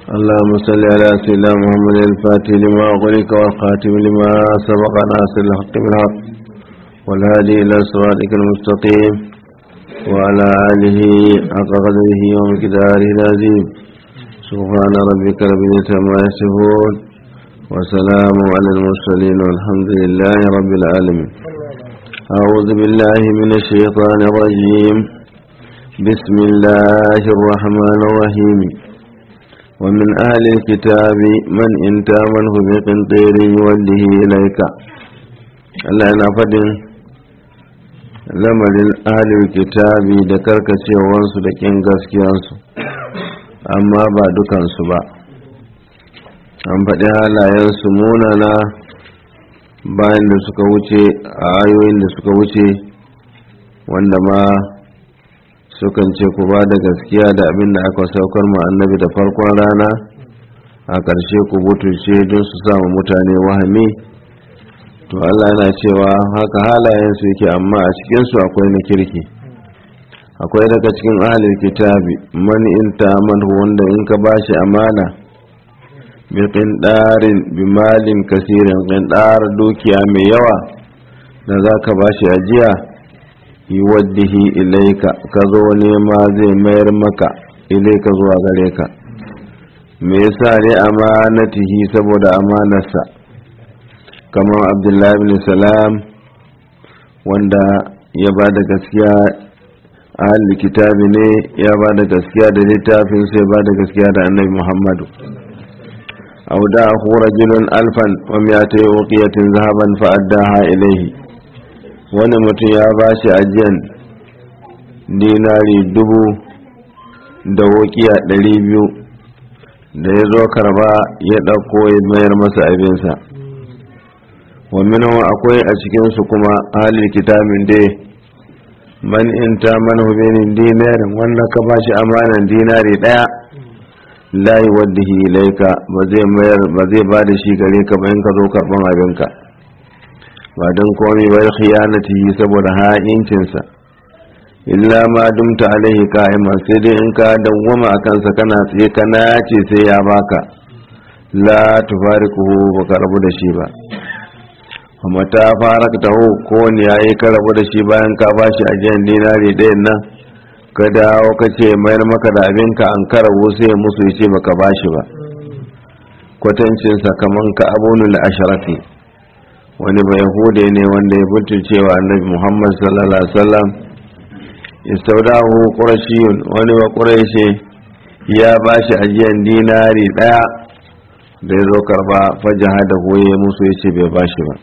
اللهم صل على سيدنا محمد الفاتح لما أغلق والخاتم لما سبق ناصر الحق بالحق والهادي إلى صراطك المستقيم وعلى آله حق قدره ومقداره العظيم سبحان ربك رب العزة عما يصفون وسلام على المرسلين والحمد لله رب العالمين أعوذ بالله من الشيطان الرجيم بسم الله الرحمن الرحيم ومن أهل الكتاب من إن تامنه بقنطير يوله إليك Allah yana faɗin lamarin ahalin kitabi da karkacewansu da ƙin gaskiyansu amma ba dukansu ba an faɗi halayensu munana bayan da suka wuce a ayoyin da suka wuce wanda ma sukan ce ku ba da gaskiya da abin da aka saukar mu annabi da farkon rana a ƙarshe ku butuce don su samu mutane wahami to Allah yana cewa haka halayensu yake amma a cikinsu akwai na kirki akwai daga cikin ahalin kitabi man in manhu wanda in ka bashi amana bi qindarin bi malin kasirin qindar dukiya mai yawa da zaka bashi ajiya yuwaddihi ilaika ka zo nema zai mayar maka ilaika zuwa gare ka me yasa ne amanatihi saboda amanarsa kamar abdullahi bin salam wanda ya ba da gaskiya ahli kitabi ne ya ba da gaskiya da littafin sai ba da gaskiya da annabi muhammadu auda hu rajulun alfan wa miyata uqiyatin zahaban fa addaha ilayhi wani mutum ya ba shi ajiyan dinari dubu da wukiya ɗari biyu da ya zo karba ya ɗauko ya mayar masa abinsa wa minawa akwai a cikinsu kuma halin kitabin dai man in ta man hubinin dinarin wanda ka ba shi amanan dinari ɗaya layi wadda ilaika ba zai mayar ba zai ba da shi gare ka bayan ka zo karɓan abinka ba don komai bai khiyanati saboda ha'incinsa illa ma dumta alaihi qa'ima sai dai in ka dawwama a kansa kana tsaye kana ce sai ya baka la tufarikuhu baka rabu da shi ba amma ta fara ta ho ko ne yayi ka rabu da shi bayan ka bashi ajiyar dinari ɗayan nan ka dawo ka ce mayar maka da abinka an karabu sai musu ya ce baka bashi ba kwatancinsa kaman ka abunul asharafi wani bai hude ne wanda ya bulce cewa annabi muhammad sallallahu alaihi wasallam istaudahu qurashiyun wani wa quraishi ya bashi ajiyan dinari daya da ya zo karba fajaha da goye musu ya ce bai bashi ba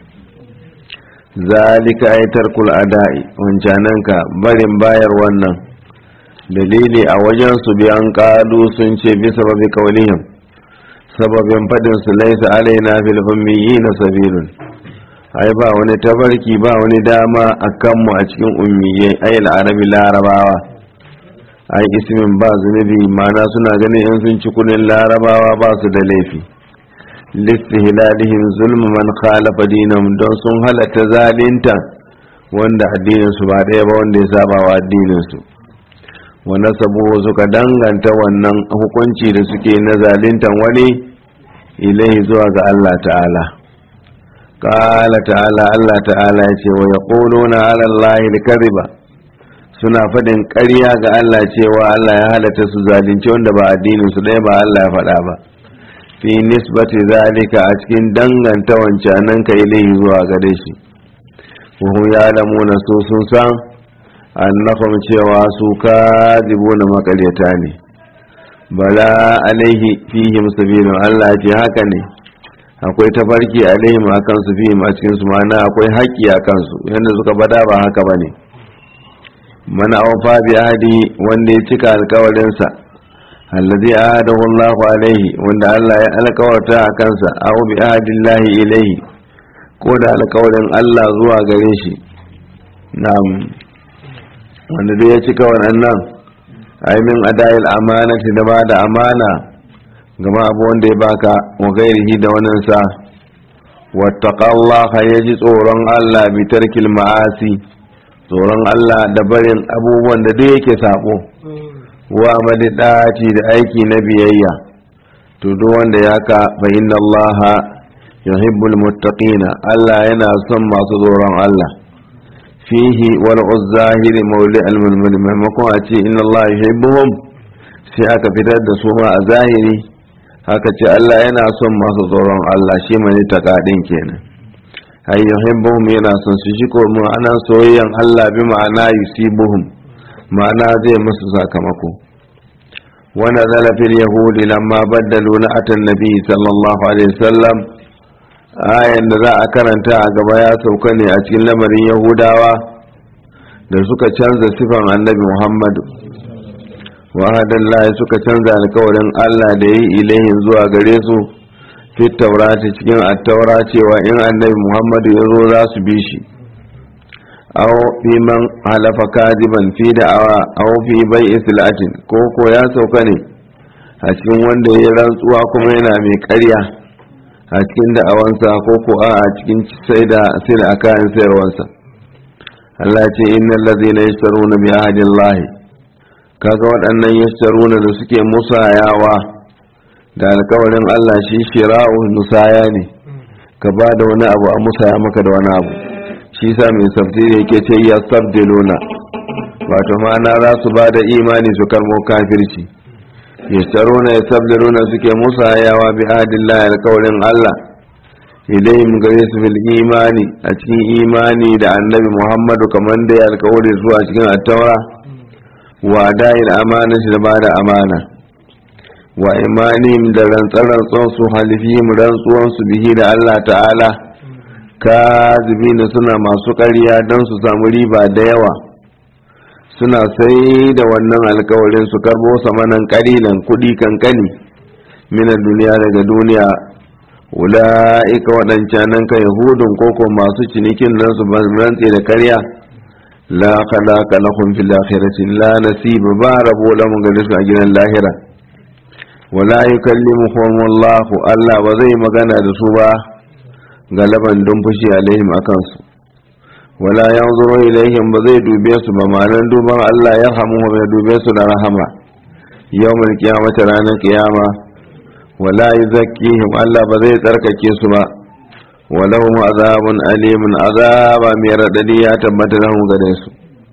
zalika ay tarkul ada'i wancananka barin bayar wannan dalili a wajen su biyan kalu sun ce bi sababi kaulihim sababin fadin su laisa alaina fil ummiyina sabilun ai ba wani tafarki ba wani dama a kanmu a cikin ummiyai ai arabi larabawa ai ismin ba zunubi mana suna ganin in sun ci kudin larabawa ba su da laifi listihilalihim zulmu man khalafa dinam don sun halatta zalinta wanda addinin su ba ɗaya ba wanda ya saba wa addinin su wa nasabu suka danganta wannan hukunci da suke na zalintan wani ilai zuwa ga Allah ta'ala قال تعالى الله تعالى يقول ويقولون على الله الكذب suna faɗin ƙarya ga Allah cewa Allah ya halatta su zalunci wanda ba addinin su ɗaya ba Allah ya faɗa ba fi nisbati zalika a cikin danganta wancanan ka ilahi zuwa gare shi hum ya lamuna su sun san annahum cewa su kadibuna makaryata ne bala alaihi fihim sabilun Allah ce haka ne akwai tafarki alaihim a kansu fihim a cikin su ma'ana akwai haƙƙi a kansu yadda suka bada ba haka ba ne mana awfa bi ahdi wanda ya cika alkawarinsa allazi ahadahu Allah alaihi wanda Allah ya alkawarta a kansa aw bi ahdillahi ilaihi ko da alkawarin Allah zuwa gare shi na'am wanda dai ya cika wannan ai min adayil amanati da ba da amana gama abu wanda ya baka wa gairihi da wannan sa wattaqallaha yaji tsoron Allah bi tarkil ma'asi tsoron Allah da barin abubuwan da duk yake sabo wa amali daci da aiki na biyayya to duk wanda ya ka fa inna Allah yuhibbul muttaqina Allah yana son masu tsoron Allah fihi wal uzzahiri mawli al mulmul maimakon a ce inna Allah yuhibbuhum sai aka fitar da su ma a zahiri haka ce Allah yana son masu tsoron Allah shi mai takadin kenan ay yuhibbuhum yana son su shi ko ma'ana soyayyan Allah bi ma'ana yusibuhum ma'ana zai musu sakamako wa nazala fil yahudi lamma baddalu na'atan nabi sallallahu alaihi wasallam ayan da za a karanta a gaba ya sauka ne a cikin lamarin yahudawa da suka canza sifan annabi muhammadu wahadallahi suka canza alkawarin allah da yi ilahin zuwa gare su fi taurati cikin attaura cewa in annabi muhammadu ya zo za su bi shi aw fi man halafa kadiban fi da'awa aw fi bai islatin ko ko ya sauka ne a cikin wanda ya rantsuwa kuma yana mai karya a cikin da'awansa ko ko a cikin sai da sai da kayan sayarwansa Allah ce innal ladzina yashtaruna bi ahdillahi kaga waɗannan yashtaruna da suke musayawa da alkawarin Allah shi shira'u musaya ne ka ba da wani abu a musaya maka da wani abu shi sa mai tafsiri yake ce ya sabdiluna wato ma'ana za su ba da imani su karmo kafirci yashtaruna ya sabdiluna suke musayawa bi ahdillahi alkawarin Allah ilayhim gare su bil imani a cikin imani da annabi Muhammadu kamar da ya alkawari zuwa cikin attaura wa da'il amana shi da ba da amana wa imanihim da rantsar-rantsuwan su halifihim rantsuwan su bihi da Allah ta'ala kazibina suna masu ƙarya don su samu riba da yawa suna sai da wannan alkawarin su karbo samanan ƙalilan kuɗi kankani minar duniya daga duniya ula'ika waɗancanan ka yahudun koko masu cinikin nan su rantse da karya la khalaqa lahum fil akhirati la nasiba ba rabo lahum gare su a gidan lahira wala yukallimuhum Allah Allah ba zai magana da su ba galaban don fushi alaihim akan su wala yanzuru ilaihim ba zai dube su ba ma'anar duban Allah ya hamu ya dube su da rahama yawmul qiyamati ranar qiyama wala yuzakkihim Allah ba zai tsarkake su ba walahum azabun alimun azaba mai radadi ya tabbata lahum gare su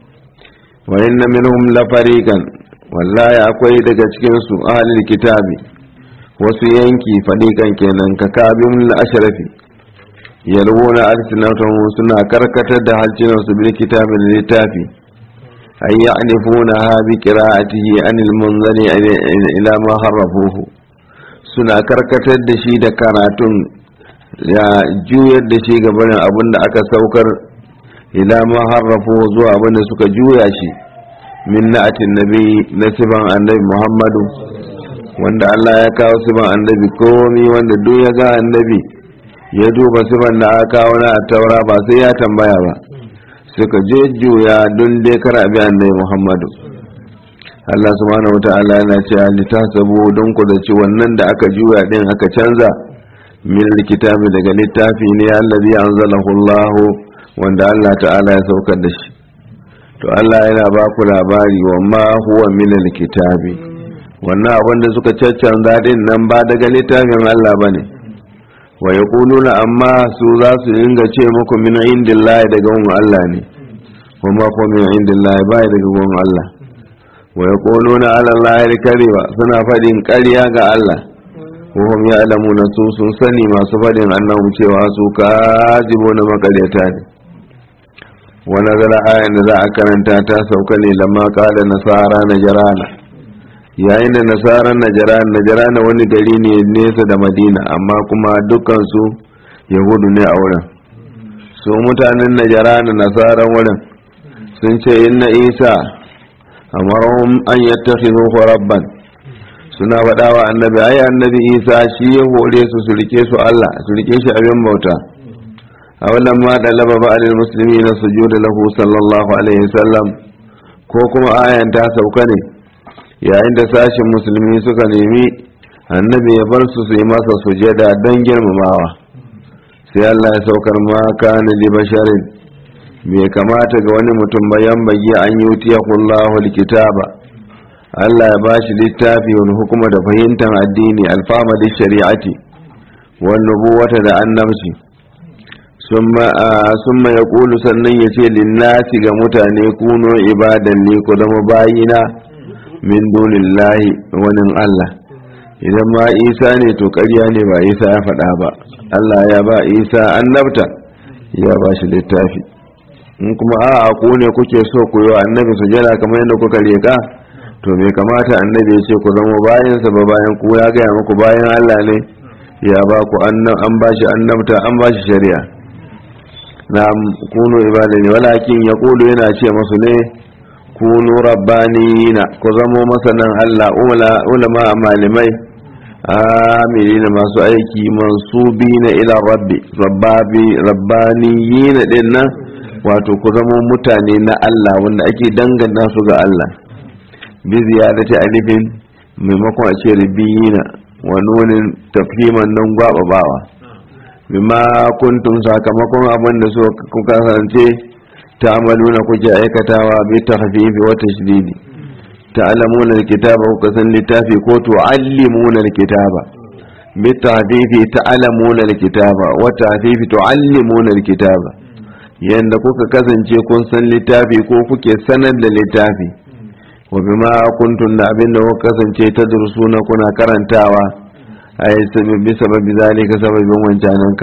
wa inna minhum la fariqan wallahi akwai daga cikin su ahlul kitabi wasu yanki fadikan kenan ka kabin al-ashrafi yalwuna alsinatahum suna karkatar da halcinan su bil kitabi da littafi ay ya'nifuna ha bi qira'atihi anil munzali ila ma harrafuhu suna karkatar da shi da karatun ya juyar da shi ga barin abin da aka saukar ila ma harrafu zuwa abin da suka juya shi min na'atin nabi na sifan annabi muhammadu wanda allah ya kawo sifan annabi komi wanda duk ya ga annabi ya duba sifan da aka kawo na taura ba sai ya tambaya ba suka je juya don dai kar abi annabi muhammadu Allah subhanahu wata'ala yana cewa litasabu don ku da ci wannan da aka juya din aka canza min likitabi daga littafi ne allazi anzalahu Allah wanda Allah ta'ala ya saukar da shi to Allah yana ba ku labari wa ma huwa min likitabi wannan abin da suka caccanza din nan ba daga littafin Allah bane wa yaquluna amma su za su dinga ce muku min indillahi daga gun Allah ne kuma ko min indillahi ba daga gun Allah wa yaquluna ala allahi alkariba suna fadin ƙarya ga Allah wahum ya'lamuna su sun sani masu fadin annahu cewa su kajibuna makaryata ne wa nazara ayan da za a karanta ta sauka ne lamma qala nasara najrana yayin da nasaran najrana najrana wani gari ne nesa da madina amma kuma dukkan su yahudu ne a wurin su mutanen najrana nasaran wurin sun ce inna isa amarahum an yattakhidhu rabban suna faɗa wa annabi ai annabi isa shi ya hore su su rike su Allah su rike shi abin bauta a wannan ma dalaba ba alil muslimi na sujuda lahu sallallahu alaihi wasallam ko kuma ayan ta sauka ne yayin da sashin musulmi suka nemi annabi ya bar su su yi masa sujada don girmamawa sai Allah ya saukar ma kana li basharin bai kamata ga wani mutum bayan bagi an yi Allahu likitaba Allah ya ba shi littafi wani hukuma da fahimtar addini alfama da shari'ati wani nubuwata da annabci sun ya ƙulu sannan ya ce linnasi ga mutane kuno ibadan ne ku zama bayina min dunillahi wani Allah idan ma isa ne to ƙarya ne ba isa ya faɗa ba Allah ya ba isa annabta ya ba shi littafi in kuma a'a ku ne kuke so ku yi wa annabi sujada kamar yadda kuka riƙa to bai kamata annabi ya ce ku zama bayansa ba bayan ku ya gaya muku bayan Allah ne ya ba ku an ba shi annabta an ba shi shari'a na kunu ibadani walakin ya kulu yana ce masu ne kunu rabbaniyina ku zamo masanan Allah ulama malamai amilina masu aiki mansubina ila rabbi rabbabi rabbaniyina din nan wato ku zamo mutane na Allah wanda ake danganta su ga Allah bi ziyadati alifin maimakon a ce ribiyina wani wani tafhiman nan gwababawa bima kuntum sakamakon abin da su kuka kasance ta amaluna kuke aikatawa bi tahfifi wa tashdidi ta'lamuna alkitaba kuka san littafi ko tu'allimuna alkitaba bi tahfifi ta'lamuna alkitaba wa tahfifi tu'allimuna alkitaba yanda kuka kasance kun san littafi ko kuke sanar da littafi wa bima kuntum da abin da kuka kasance tadrusuna kuna karantawa ay sababi sababi zalika sababin wancananka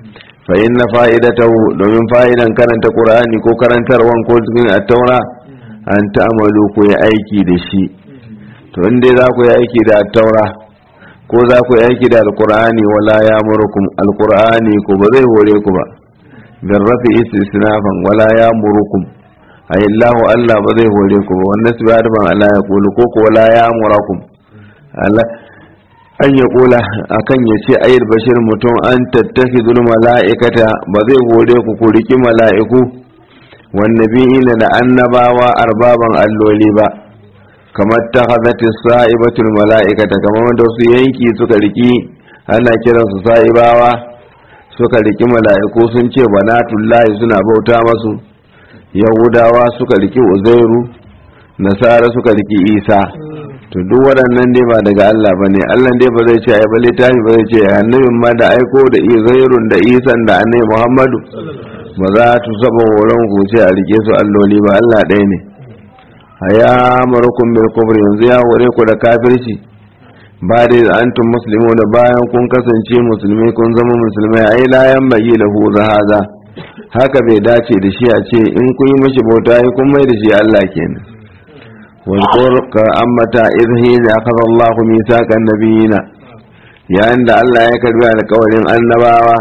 fa inna fa'idatahu domin fa'idan karanta qur'ani ko karantarwan ko cikin at-taura an ta'amalu ku yi aiki da shi to in dai za ku yi aiki da at-taura ko za ku yi aiki da al-qur'ani wala ya'murukum al-qur'ani ko ba zai hore ku ba bin rafi istisnafan wala ya'murukum ay Allahu Allah ba zai hore ku ba wannan su ba da Allah ya kulu ko ko wala ya'murakum Allah an ya kula akan ya ce ayyar bashir mutum an tattafi zul mala'ikata ba zai hore ku ku riki mala'iku wannabi'ina da annabawa arbaban alloli ba kamar ta hazati sa'ibatul mala'ikata kamar wanda su yanki suka riki ana kiransu sa'ibawa suka riki mala'iku sun ce banatullahi suna bauta masu yahudawa suka riki uzairu nasara suka riki isa to duk waɗannan dai ba daga Allah ba ne Allah dai ba zai ce ai ba littafi ba zai ce annabin ma da aiko da izairun da isan da annabi Muhammadu ba za tu saba horon ku ce a rike su alloli ba Allah ɗaya ne haya marukum bil kufr yanzu ya hore ku da kafirci ba dai antum muslimu da bayan kun kasance musulmi kun zama musulmai ai la yan bagi lahu haza haka bai dace da shi a ce in kun yi mashi bauta kun mai da shi Allah kenan واذكر كأمتا إذ حين أخذ الله ميثاق النبيين يا عند الله يكتب على قول النباوة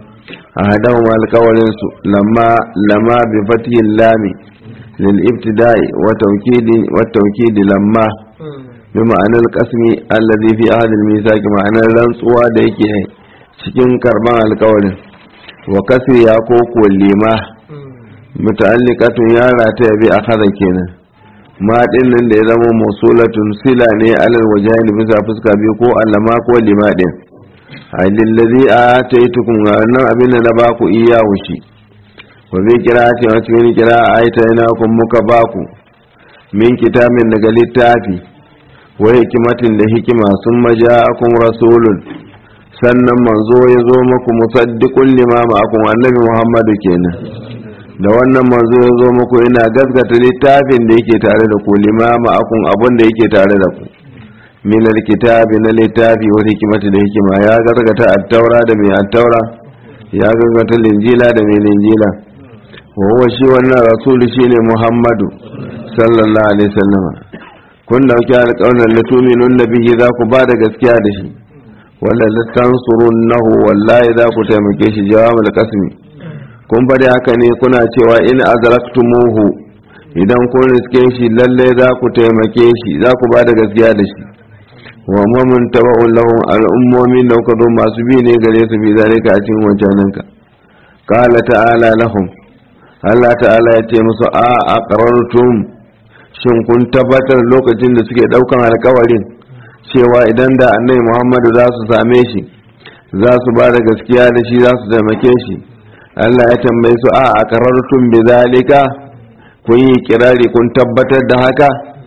أهدهم على قول لما لما بفتح اللام للابتداء وتوكيد والتوكيد لما بمعنى القسم الذي في أهل الميثاق معنى الرنسوة ديكي cikin karban alkawarin wa kasri ya koko lima muta'alliqatun ya rataya bi akhadha kenan ma din nan da ya zama musulatun sila ne alal wajani bisa fuska biyu ko allama ko lima din alillazi ataitukum nan abin da na baku iya wushi wa bi qira'ati wa cikin qira'a ayata kun muka baku min kitabin daga littafi wa hikimatin da hikima sun maja'akum rasulun sannan manzo ya zo muku musaddiqul lima ma'akum annabi muhammadu kenan da wannan manzo ya zo muku ina gaskata littafin da yake tare da ku limama akun abin da yake tare da ku min alkitabi na littafi wa hikimati da hikima ya gaskata at-taura da mai at-taura ya gaskata linjila da mai linjila wa huwa shi wannan rasul shine muhammadu sallallahu alaihi wasallam kun dauki alƙawarin la tu'minun bihi za ku ba da gaskiya da shi wala la tansurunnahu wallahi za ku taimake shi jawabul qasmi kun bari haka ne kuna cewa in azraktumuhu idan kun riske shi lalle za ku taimake shi za ku ba da gaskiya da shi wa mamun taba'un lahum al'ummomin da kuka zo masu bi ne gare su bi zalika a cikin wancaninka qala ta'ala lahum Allah ta'ala ya ce musu a aqrartum shin kun tabbatar lokacin da suke daukan alkawarin cewa idan da annabi Muhammadu za su same shi za su ba da gaskiya da shi za su taimake shi Allah ya tambaye su a aqrartum bi zalika kun yi kirari kun tabbatar da haka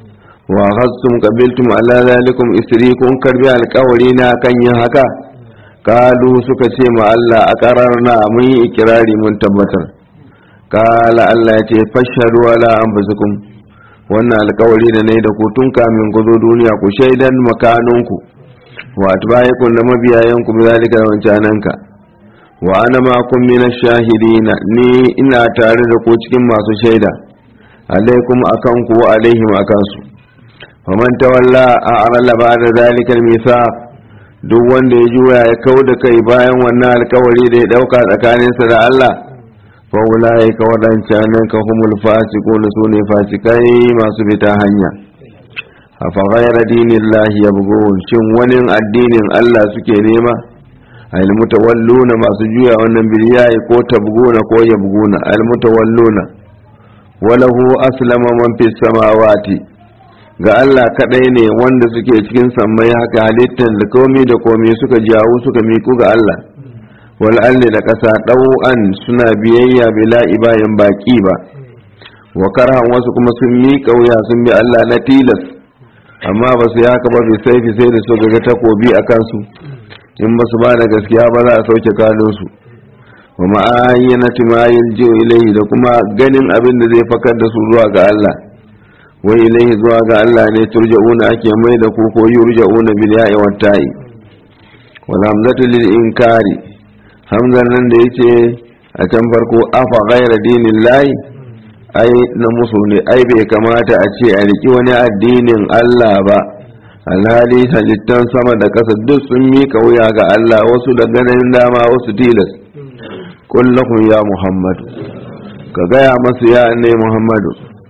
wa hassum qabiltum ala zalikum isri kun karbi alƙawari na kan yin haka kalu suka ce ma Allah a qararna mun yi ikirari mun tabbatar kala Allah ya ce fashhadu ala anfusikum wannan alƙawari da nayi da ku tun kamin ku zo duniya ku shaidan makanunku wa atba'ikum da mabiyayanku bi zalika da wancananka wa ana ma kun mina shahidina ni ina tare da ku cikin masu shaida alaikum akan ku wa alaihim akan su faman tawalla a arala ba da zalikal mithaq duk wanda ya juya ya kau da kai bayan wannan alkawari da ya dauka tsakaninsa da Allah fa ulai ka wadancan nan ka humul fasiqun sune fasikai masu fita hanya afa ghayra dinillahi yabghun shin wani addinin Allah suke nema al mutawalluna masu juya wannan biliyayi ko tabguna ko yabguna al mutawalluna walahu aslama man fis samawati ga Allah kadai ne wanda suke cikin sammai haka halittar da komai da komai suka jawo suka miku ga Allah wal alli da kasa dau'an suna biyayya bila ibayin baki ba wa karhan wasu kuma sun miƙa wuya sun bi Allah na tilas amma ba su haka ba bai sai sai da su ga takobi a kansu in ba su ba da gaskiya ba za a sauke kanunsu wa ma'ayyana timayil jiyo ilaihi da kuma ganin abin da zai fakar da su zuwa ga Allah wai ilaihi zuwa ga Allah ne turja'una ake mai da ku ko yurja'una bil ya'i wat ta'i wal hamzatu lil inkari hamzan nan da yake a can farko afa ghayra dinillahi ai na musu ne ai bai kamata a ce a riki wani addinin Allah ba alhali halittan sama da ƙasa duk sun mika wuya ga Allah wasu da ganin dama wasu tilas kullahum ya muhammadu ka gaya masu ya ne muhammadu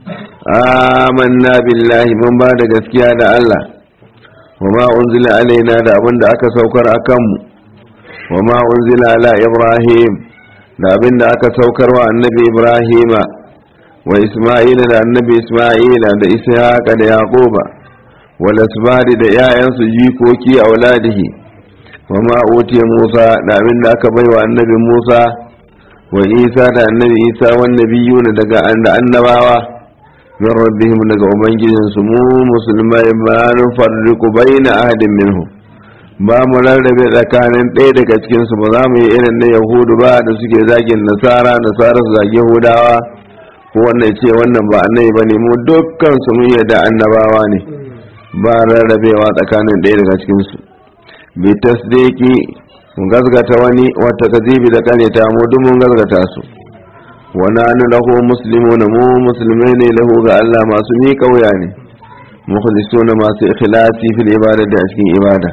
amanna billahi mun ba da gaskiya da Allah wa ma unzila alaina da abin da aka saukar a kanmu wa ma unzila ala ibrahim da abin da aka saukar wa annabi ibrahima wa isma'ila da annabi isma'ila da ishaqa da yaquba wal asbadi da 'ya'yansu jikoki auladihi wa ma utiya musa da abin da aka baiwa annabi musa wa isa da annabi isa wan nabiyuna daga annabawa min rabbihim daga ubangijinsu mu musulmai ba nufarriku baina ahadin minhum ba mu rarrabe tsakanin ɗaya daga cikinsu ba za mu yi irin na yahudu ba da suke zagin nasara nasara su zagi yahudawa ko wannan ce wannan ba annabi ba ne mu dukkan su mun yarda annabawa ne ba rarrabewa tsakanin ɗaya daga cikinsu bi tasdiki mun gazgata wani wata kazibi da kaneta mu duk mun gazgata su wa nanu lahu muslimuna mu musulmai ne lahu ga Allah masu miƙa wuya ne mukhlisuna masu ikhlasi fil ibadati a cikin ibada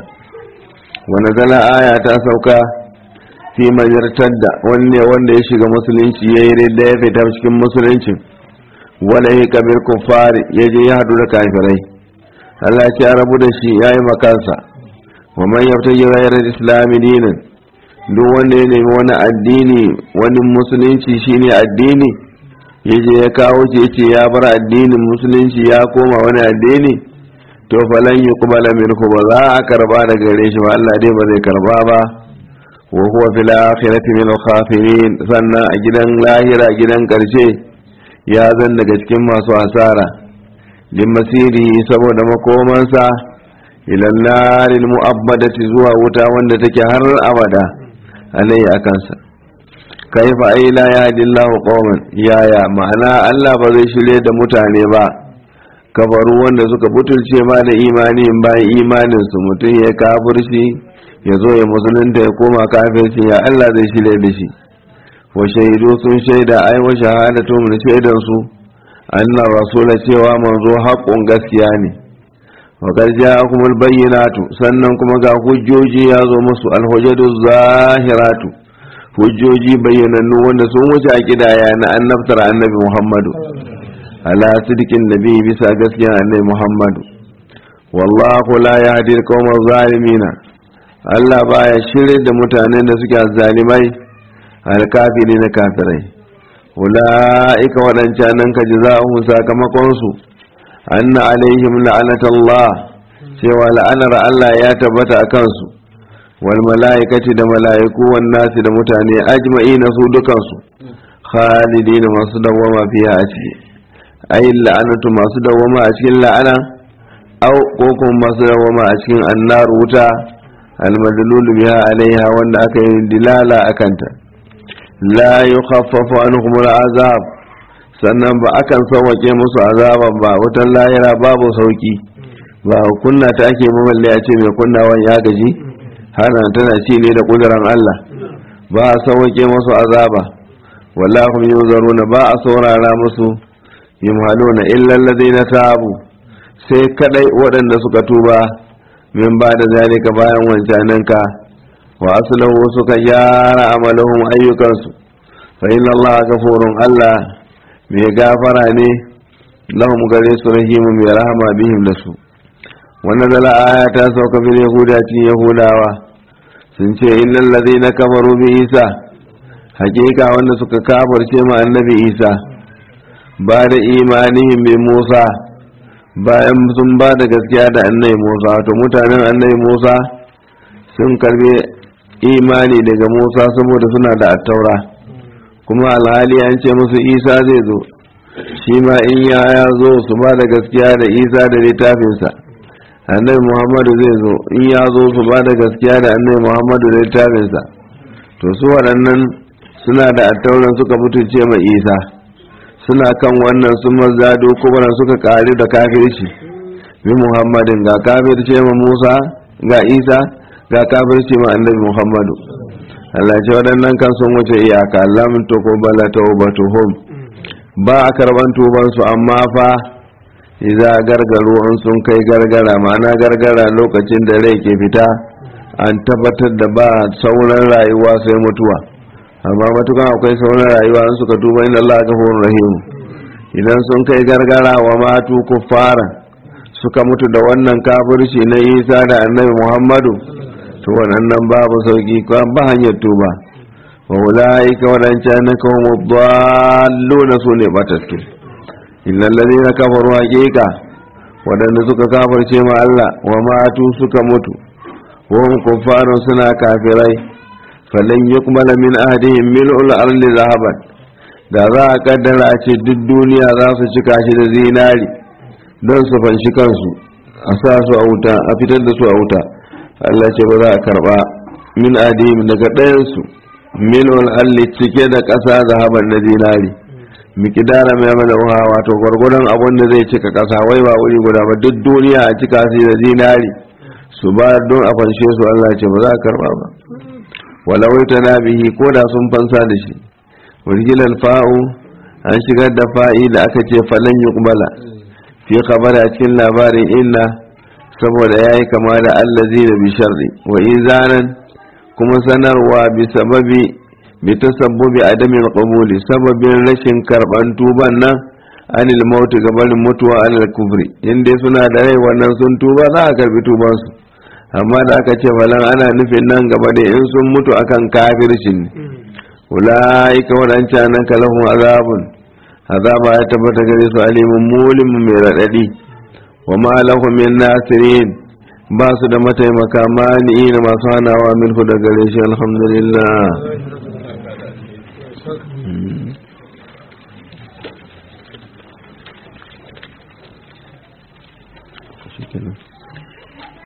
wa nazala aya ta sauka fi man yartadda wanne wanda ya shiga musulunci yayi ridda ya fita cikin musulunci wala ya kabir kuffar ya je ya hadu da kafirai Allah ya rabu da shi yayi makansa wa man yabtaji ghayra al-islam dinan duk wanda ya nemi wani addini wani musulunci shine addini ya je ya kawo ce ce ya bar addinin musulunci ya koma wani addini to falan yi kubala minhu ba za a karba da gare shi ba Allah dai ba zai karba ba wa huwa fil akhirati min al sannan a gidan lahira gidan karshe ya zan daga cikin masu asara lin masiri saboda makomansa ila naril mu'abbadati zuwa wuta wanda take har abada alayhi akansa kaifa ai la yahdillahu qauman yaya ma'ana Allah ba zai shirye da mutane ba kafaru wanda suka butulce ma da imani bayan imanin su mutum ya kafirci ya zo ya musulunta ya koma kafirci ya Allah zai shirye da shi wa shaidu sun shaida ai wa shahadatu mun shaidan su annar rasula cewa manzo haƙƙun gaskiya ne wa qad ja'akumul bayyinatu sannan kuma ga hujjoji ya zo musu alhujjatu zahiratu hujjoji bayyanannu wanda sun wuce a kidaya na annabtar annabi muhammadu ala sidikin nabi bisa gaskiya annabi muhammadu wallahu la yahdi al zalimina Allah baya shirye da mutanen da suke zalimai alkafiri na kafirai ula'ika waɗancanan ka jaza'uhum sakamakon su anna alaihim la'anatullah cewa la'anar Allah ya tabbata a kansu wal mala'ikati da mala'iku wan nasi da mutane ajma'ina su dukansu khalidina masu dawama fiya a ciki ay la'anatu masu dawama a cikin la'ana au ko kuma masu dawama a cikin annar wuta almadlul biha alaiha wanda aka yi dilala akanta la yukhaffafu anhum al'azab sannan ba akan sauwake musu azaban ba wutan lahira babu sauki ba kunna ta ake mamalle a ce mai kunnawan ya gaji hana tana ci ne da kuduran Allah ba a sauwake musu azaba wallahu yuzaruna ba a saurara musu yumhaluna illa alladhina tabu sai kadai waɗanda suka tuba min ba da zalika bayan wancananka wa aslahu suka gyara amalahum ayyukansu fa inna allaha ghafurun allah mai gafara ne lahum gare su rahimu mai rahama bihim da su wannan zala aya ta sauka bil yahuda cikin yahudawa sun ce illal ladina kafaru bi isa hakika wanda suka kafirce ma annabi isa ba da imanihim bi musa bayan sun ba da gaskiya da annabi musa to mutanen annabi musa sun karbe imani daga musa saboda suna da attaura kuma alhali an ce musu isa zai zo shi ma in ya ya zo su ba da gaskiya da isa da littafinsa annabi muhammadu zai zo in ya zo su ba da gaskiya da annabi muhammadu da littafinsa to su waɗannan suna da attauran suka mutunce mai isa suna kan wannan sun mazado kuma suka ƙari da kafirci bi muhammadin ga kafirce ma musa ga isa ga kafirce ma annabi muhammadu Allah ce waɗannan kan sun wuce iyaka lam to ko bala tawbatuhum ba a karban tuban su amma fa idza gargaro an sun kai gargara ma'ana gargara lokacin da rai ke fita an tabbatar da ba sauran rayuwa sai mutuwa amma matukan akwai sauran rayuwa an suka tuba inda Allah ghafurur rahim idan sun kai gargara wa matu kuffara suka mutu da wannan kafirci na Isa da Annabi Muhammadu to wannan babu sauki ba hanyar tuba wa ulaika wadancan na kawo dallo na su ne batattu illa allazina kafaru haqiqa wadanda suka kafirce ma Allah wa matu suka mutu wa hum kuffarun suna kafirai falan yuqbala min ahdihim mil'ul ardi zahaban da za a kaddara a ce duk duniya za su cika shi da zinari don su fanshi kansu a sa su a wuta a fitar da su a wuta Allah ce ba za a karba min adim daga ɗayansu min alli cike da ƙasa zahaban na zinari mikidara mai mana uha wato gwargwadon abin da zai cika ƙasa wai ba wuri guda ba duk duniya a cika su da zinari su ba don a fanshe su Allah ce ba za a karba ba walawai ta nabihi ko da sun fansa da shi wargilar fa'u an shigar da fa'i da aka ce falan yuqbala fi khabara a cikin labarin inna saboda ya yi kama da allazi da bisharri wa izanan kuma sanarwa bi sababi bi tasabbubi adamin qabuli sababin rashin karban tuban nan anil mauti gabanin mutuwa anil kufri inda suna da rai wannan sun tuba za a karbi tuban su amma da aka ce falan ana nufin nan gaba da in sun mutu akan kafircin ne ulaika wadancan nan kalahun azabun azaba ya tabbata gare su alimun mulim mai radadi wa ma lahu min nasirin ba su da mataimaka mani na masu hanawa milku da gare shi alhamdulillah shikenan